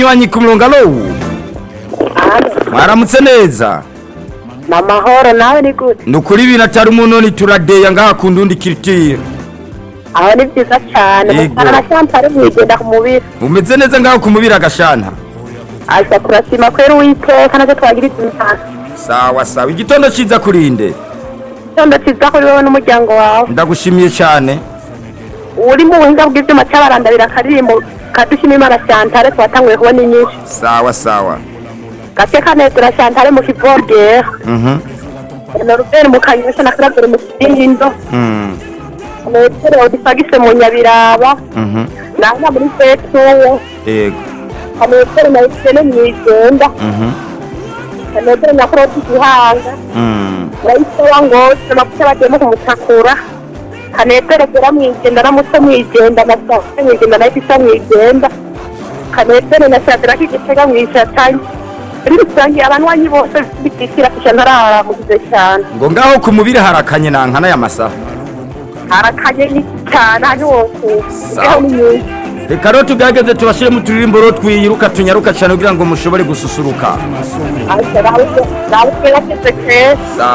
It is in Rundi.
munywanyi ku murongo alo mwaramutse neza ni amahoro nawe ni gute ni ukuri ibintu atari umunoni turadeya ngaha ku ndundi kiritire aho ni byiza cyane Yego. mutara na shampare mwigenda ku mubiri umeze neza ngaho ku mubiri agashana aza turashima kwera uwiteka natwe twagira imana sawa sawa igitondo ciza kurinde icyondo cyiza kuri wowe n'umuryango wawe ndagushimiye cyane uri mu buhinga bw'ibyuma cy'abarandabira akaririmbo kadushima imana shantare twatanguye kubona inyinshi sawa sawa gake kanezera shantare mu kivogera mhm na rubeni mu kanyosha na karabere mu kibindo mm metero odifagise mu nyabiraba mhm nanga muri fetuwo yego kametero na ikene mu igenda mhm kametero na kuroti gihanga mm nayisowa ngose amavuta bagiyemo kumutakura kanetero gera mwigenda na muto mwigenda na sawa mwigenda na ifisa mwigenda kanetero na shadira k'igitega mwishatanye muri rusange abanywanyi bose bikikira kisha ntararamugize cyane ngo ngaho ku mubiri harakanye nankana ya masaha harakanye n'iki cyane hari wose Sawa. ujyaho ni nyinshi reka rero tugerageze tubashyiremo uturirimbo rero twiyiruka tunyaruka cyane kugira ngo mushobore gususuruka ariko nawe nawe twera kese keza sawa